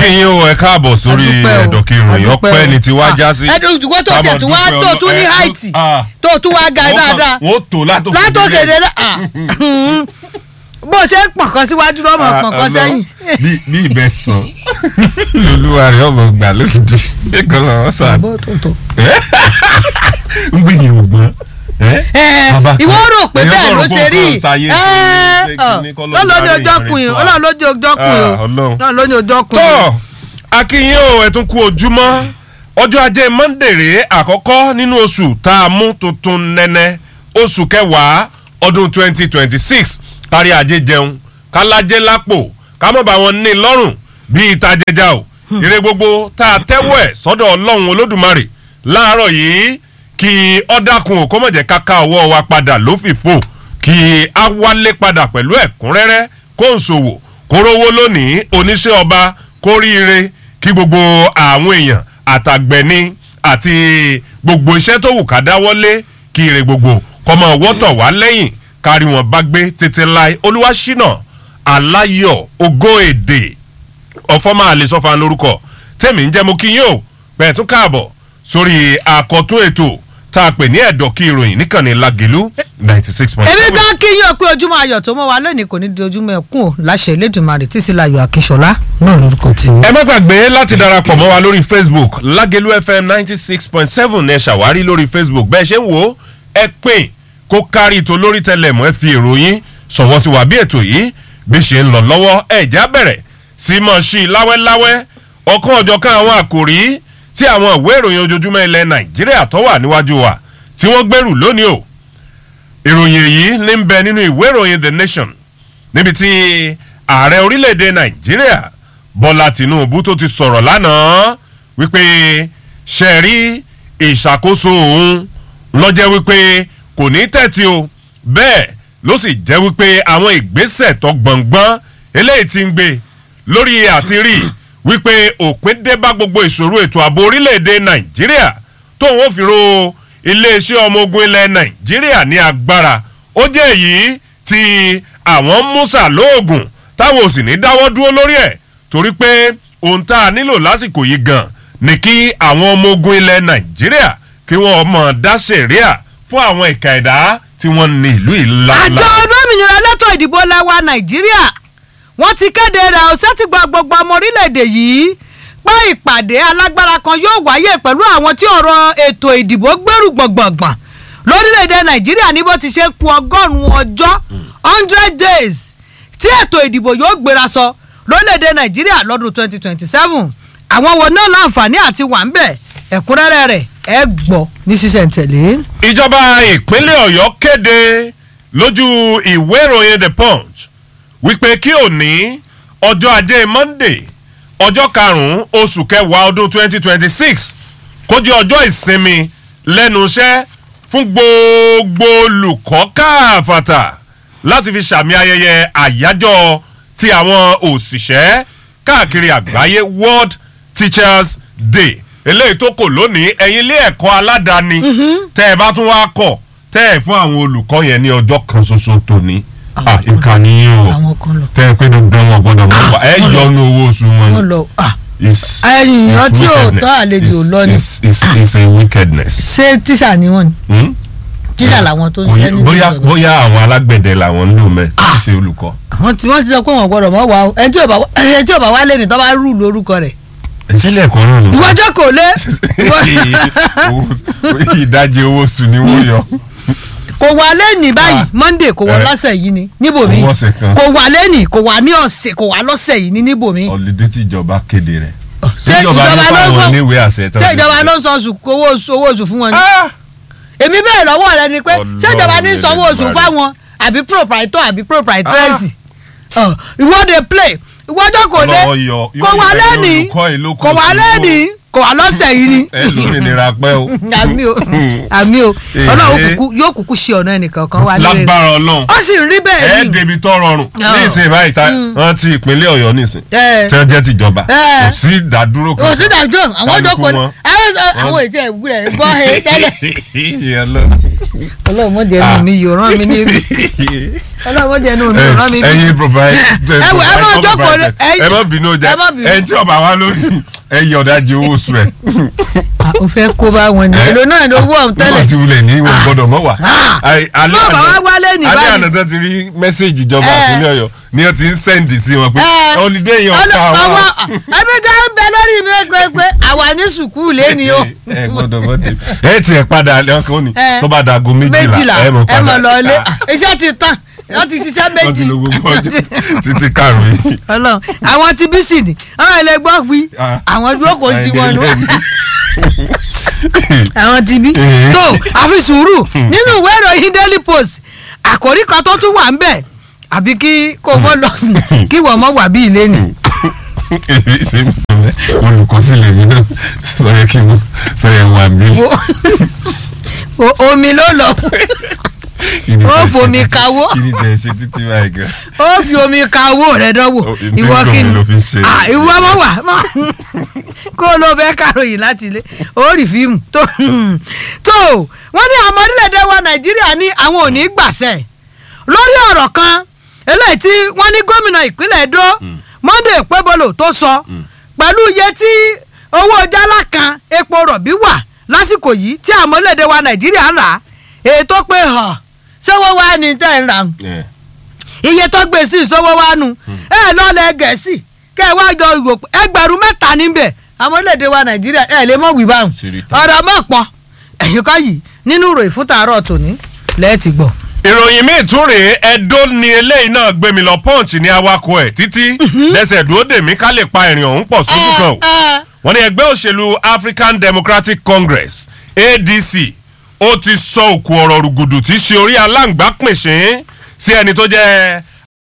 akínyìn o ẹ káàbọ̀ sórí Adúpẹ́ o, ẹ̀dọ̀kì ìròyìn adúpẹ́ ọpẹ́ o. ni tiwa Ah, já sí. ẹdùn ìdúgbò tó tẹ̀ tún wá Ká máa tó dúpẹ́ tún ní ọlọ́- ẹ, háìtì ah, tó tún wá ga wọ́n kàn- dáadáa wọ́n tó látòkè látòkè délẹ̀. délẹ̀ ah, bó ṣe ń pọ̀nkan síwájú lọ́mọ Ah, pọ̀nkan Ọlọ́run, sẹ́yìn. bí bí ibẹ̀ sàn olúwa rẹ̀ ọmọ gbà lójijì ẹ̀kan lọ́wọ́ sàn. Bó tó tó. ń gbìyànjú gbọ́n. Ẹ, Bàbá kan, ìwọ rò pé èèyàn bẹ́ẹ̀ kàn ló rò ṣe pé rí nǹkan ṣayé Ẹ, sí, ṣé ọ, kíní kọ́ ló Ọlọ́run ló ní darí ọjọ́ ìrìn kun yìí fún wa? Ọlọ́run ló ní ọjọ́ kun yìí Ah, Ọlọ́run. Ọlọ́run ló ní ọjọ́ kun yìí. tọ́ akínyìn o ẹ̀ tún kú ojúmọ́ ọjọ́ ajé mọ́ndèrè àkọ́kọ́ nínú oṣù tá a mú tuntun nẹ́nẹ́ oṣù kẹwàá ọdún twenty twenty six kárí ajé jẹun kálájé lápò kámọ́ bá wọn ní lọ́rùn bíi ìtajẹjà o ire gbogbo tá a tẹ́wọ́ ẹ̀ sọ́dọ̀ ọlọ́run olódùmarè láàárọ̀ yìí kí ọ̀dàkùn ò kó mọ̀jẹ̀ káká ọwọ́ wa padà lófìfo kí a wálé padà pẹ̀lú ẹ̀kúnrẹ́rẹ́ kó ń ṣòwò kó rówó lónìí oníṣẹ́ ọba kó ríire kí gbogbo àwọn èèyàn àtàgbẹ̀ni àti gbogbo iṣẹ́ tó wù ká dáwọ́lé kí ire gbogbo kọ́mọ wọ́tọ̀ wá lẹ́yìn kárí wọn bá gbé tètè láì olúwaṣínà aláyọ̀ ògo èdè ọ̀fọ́mà àlesọ́fà lórúkọ tẹ̀mí ń jẹ́ mo kí yín o pẹ̀ tún káàbọ̀ sórí àkọ́tún ètò tá a pè ní ẹ̀dọ̀ kí ìròyìn níkànnì lagelu ninety six point èmi seven. gan kí yín o pé ojúmọ́ ayọ̀ tó mọ́ wa lónìí kò ní di ojúmọ́ ẹkún o láṣẹ Elédùmarè tí síláyọ̀ Akínṣọlá náà lórúkọ tèmi. ẹ má gbàgbé láti darapọ̀ mọ́ wa lórí facebook lagelu fm ninety six point seven ẹ ṣàwárí lórí facebook bẹ́ẹ̀ ṣe ń wò ó ẹ pè kó kárí tó lórí tẹlẹmọ́ ẹ fi ìròyìn ṣọwọ́ sí wa bí ètò yìí bí ṣe ń lọ lọ́wọ́ ẹ̀já bẹ̀rẹ̀ sí mọ̀ sí i láwẹ́láwẹ́ ọ̀kan ọ̀jọ̀kan àwọn àkòrí tí àwọn ìwé ìròyìn ojoojúmọ́ ilẹ̀ nàìjíríà tó wà níwájú wa tí wọ́n gbèrú lónìí o ìròyìn èyí ní ń bẹ nínú ìwé ìròyìn the nation níbi tí ààrẹ orílẹ̀-èdè nàìjíríà bọ́lá tìǹbù tó ti sọ̀rọ̀ lánàá wípé ṣe rí ìṣàkóso òun lọ́jẹ́ wípé kò ní tẹ̀tí o bẹ́ẹ̀ ló sì jẹ́ wípé àwọn ìgbésẹ̀ tó gbọ̀ngbọ́n eléyìí ti ń gbé lórí àti rí wípé òpin dé bá gbogbo ìṣòro ètò ààbò orílẹ̀-èdè nàìjíríà tóun ó fi ro iléeṣẹ́ ọmọ ogun ilẹ̀ nàìjíríà ní agbára ó jẹ́ èyí tí àwọn musa lóògùn táwọn ò sì ní dáwọ́ dúró lórí ẹ̀ torí pé ohun tá a nílò lásìkò yìí gan ni kí àwọn ọmọ ogun ilẹ̀ nàìjíríà kí wọ́n mọ̀ dá sẹ̀ríà fún àwọn ìka ẹ̀dá tí wọ́n ní ìlú ìlànà. àjọ olómìnira lẹ́tọ̀ ìdìbò lẹ́wà nàìjíríà wọ́n ti kéde rẹ̀ ọ̀sẹ̀ tí gba gbogbo ọmọ orílẹ̀-èdè yìí pé ìpàdé alágbára kan yóò wáyé pẹ̀lú àwọn tí ọ̀rọ̀ ètò ìdìbò gbèrú gbọ̀ngbọ̀ngbọ̀n lórílẹ̀-èdè nàìjíríà ní bó ti ṣe ku ọgọ́rùn-ún ọjọ́ hundred days tí ètò ìdìbò yóò gbéra sọ lórílẹ̀-èdè nàìjíríà lọ́dún twenty twenty seven àwọn wo náà láǹfààní àti wà ń bẹ̀ ẹ̀kúnrẹ́rẹ́ rẹ̀ ẹ gbọ́ ní ṣísẹ̀ntẹ̀lé. ìjọba ìpínlẹ̀ ọ̀yọ́ kéde lójú ìwé ìròyìn the punch wípé kí òní ọjọ́ ajé monday ọjọ́ karùn-ún oṣù kẹwàá ọdún twenty twenty six kó jẹ́ ọjọ́ ìsinmi lẹ́nu iṣẹ́ fún gbogbo olùkọ́ káàfàtà láti fi sàmì ayẹyẹ àyájọ́ ti àwọn òṣìṣẹ́ káàkiri àgbáyé world teachers day eléyìí tó kò lónìí ẹ̀yin ilé ẹ̀kọ́ aládàáni tẹ́ ẹ bá tún wá kọ̀ tẹ́ ẹ fún àwọn olùkọ́ yẹn ní ọjọ́ kan ṣoṣo tòní Ah, ìkànnì yín o àwọn kan lọ. tẹ́ ẹ pé dandan wọn gbọ́dọ̀ mọ̀ wá ẹ yọ ọ́nù owó oṣù wọn wọ́n lọ ah It's- ẹ̀yìn it's ọtí ò wickedness. tọ́ àlejò It's- lọ ni. it's- it's- it's a wickedness. ṣé tíṣà ni wọ́n ni Hmm? tíṣà làwọn tó ń Bóyá- ṣiṣẹ́ nínú bóyá ìjọba. bóyá àwọn alágbẹ̀dẹ làwọn ń lò mẹ́ kì í ṣe olùkọ́. àwọn tí wọ́n ti sọ pé wọ́n gbọ́dọ̀ mọ́ wa o ẹni tí ò bá wá- ẹni tí ò bá wá lé ní tó bá rú lórúkọ rẹ̀ ìṣẹ̀lẹ̀ ẹ̀kọ́ náà ló sọ. ìwọ́jọ́ kò lé Owó- ìdajì owó oṣù ni wọ́n yọ. kò wà lẹ́nìí báyìí Ah. monday kò wà Eh. lọ́sẹ̀ yìí ni níbòmí Owó ọ̀sẹ̀ kan. kò wà lẹ́nìí kò wà ní ọ̀sẹ̀ kò wà lọ́sẹ̀ yìí ni níbòmí. ọ̀lẹ́dẹ́ tí ìjọba kéde rẹ̀. ṣé ìjọba ló ń fáwọn sọ oníwèé àṣẹ tán ṣé fi ìjọba ṣe. ló ń sọ oṣù owó oṣù owó oṣù fún wọn ni. Ah! èmi bẹ́ẹ̀ lọ́wọ́ rẹ ni pé ṣé ìjọba ní Ọlọ́run sanwó oṣù Elédùmarè. fáwọn àbí proprietor àbí proprietress ìwọ dey play ìwọ́jọ́ kò lé Ọlọ́wọ́ yọ- kò yóò wà yọ lẹ́nìí olùkọ́ yìí ló kó kò wà sí lẹ́nìí kò wà lọ́sẹ̀ yìí ni. ẹ lómìnira pẹ́ o. àmì o àmì o Èhé. ọlọ́run kúkú yóò kúkú ṣe ọ̀nà ẹnìkan kan wá lórí rẹ̀ lágbára ọlọ́run ó sì rí bẹ́ẹ̀ ẹ ni débi tó rọrùn Ah. ní ìsìn báyìí ta wọn ti ìpínlẹ̀ ọ̀yọ́ nísìn ẹ tí wọ́n jẹ́ tìjọba Eh. kò sí ìdádúró kan. kò sí dàjọ́ àwọn Kálukú jókòó wọn. àwọn àwọn ètò ẹ̀wúrẹ̀ gbọ́ ẹ tẹ́lẹ̀ Ìyẹn lọ. ọlọ́run mọ̀ jẹ́ Ah. mi yóò rán mi níbi ọlọ́wọ́ jẹ́ inú mi ẹ rán mi bí. ẹyin provide ẹ wò ẹ má jókòó lé- ẹ má bínú jẹ ẹ má bínú. ẹ tí ọba wa lórí ẹ yẹ ọ̀dájú owó oṣù rẹ. Ah, o fẹ́ kó bá wọn ni Eh? èlò náà ló wọ̀ nígbà tẹ́lẹ̀. tí wulẹ̀ ní ìwọ̀n gbọ́dọ̀ mọ́ wà. Ah. Ai- alẹ́ Bọ́ọ̀bà àná- wá wálé ní alẹ́ báyìí. àná tó ti rí mẹ́sẹ̀gì ìjọba Eh. ìpínlẹ̀ ọ̀yọ́ ni wọ́n ti ń sẹ́ǹdì sí wọn pé Eh. holiday yẹn Ọlọ- ọ̀ka àwa wa. ẹbí ká ń bẹ lórí mi pé àwa ní sùkúù lẹ́ni o. ẹ gbọ́dọ̀ gbọ́dọ̀ ẹ tiẹ̀ padà alẹ́ ọkàn òní Eh. tó bá dago méjìlá méjìlá ẹ mọ̀ ẹ mọ̀ lọ ilé Ah, iṣẹ́ ti tán wọ́n ti ṣiṣẹ́ wọ́n ti méjì. lo gbogbo ọjọ́ títí karùn-ún yìí. Ọlọ́run àwọn ti bí sì ní àwọn ilé gbọ́ wí Ah. àwọn dúró kò ti wọn nù Ẹ̀ẹ́dẹ́gbẹ̀rún. àwọn ti bí. Eh. tó àfi sùúrù nínú ìwé ìròyìn daily post àkòrí kan tó tún wà ń bẹ̀ àbí kí kò mọ́ lọ kí wọ́n mọ́ wà bí ilé ni. èyí ṣe ń bẹ̀rẹ̀ olùkọ́sílẹ̀ mi náà sọ yẹ kí n sọ yẹ wà mí. Wo- o- omi ló lọ ó fomi kawó. kí ni tẹ̀ ṣe títí báyìí gan. ó fi omi ka owó rẹ dánwò Oh, ntí ìwọ ń dùn kí mí ni ló fi ń ṣe. Ah, ìwọ mọ wà mọ kó ló fẹ́ kàròyìn láti ilé ó rí fíìmù tó tó wọ́n ní àwọn orílẹ̀-èdè wa nàìjíríà ní àwọn ò ní gbàṣẹ lórí ọ̀rọ̀ kan eléyìí tí wọ́n ní gómìnà ìpínlẹ̀ Edo Monday Pebolo tó sọ pẹ̀lú iye tí owó jálá kan epo rọ̀bì wà lásìkò yìí tí àwọn orílẹ̀-èdè wa nàìjíríà ń rà ètò pé hàn ṣé wọ́n wá ní tẹ́ ń rà iye tó gbé sí ìṣòwò wa nu ẹ lọ́lẹ̀ gẹ̀ẹ́sì kẹ́ ẹ wá jọ ìwò ẹgbẹ̀rún mẹ́ta níbẹ̀ àwọn orílẹ̀-èdè wa nàìjíríà ẹ lè mọ̀ wí báwọn Ṣèrí tán. ọ̀rọ̀ mọ̀ pọ̀ ẹ̀yìn kọ́ yìí nínú ìròyìn fún tàárọ̀ tòní lẹ́ẹ̀tì gbọ̀. ìròyìn míì tún rèé ẹdó ni eléyìí náà gbé mi lọ punch ní awakọ̀ ẹ̀ títí lẹ́sẹ̀ dúró dè mí ká lè pa ìrìn ọ̀hún pọ̀ sójú kan o wọ́n ní ẹgbẹ́ òṣèlú African Democratic Congress ADC ó ti sọ òkú ọ̀rọ̀ rùgùdù tí í ṣe orí aláǹgbá pìnṣín sí ẹni tó jẹ́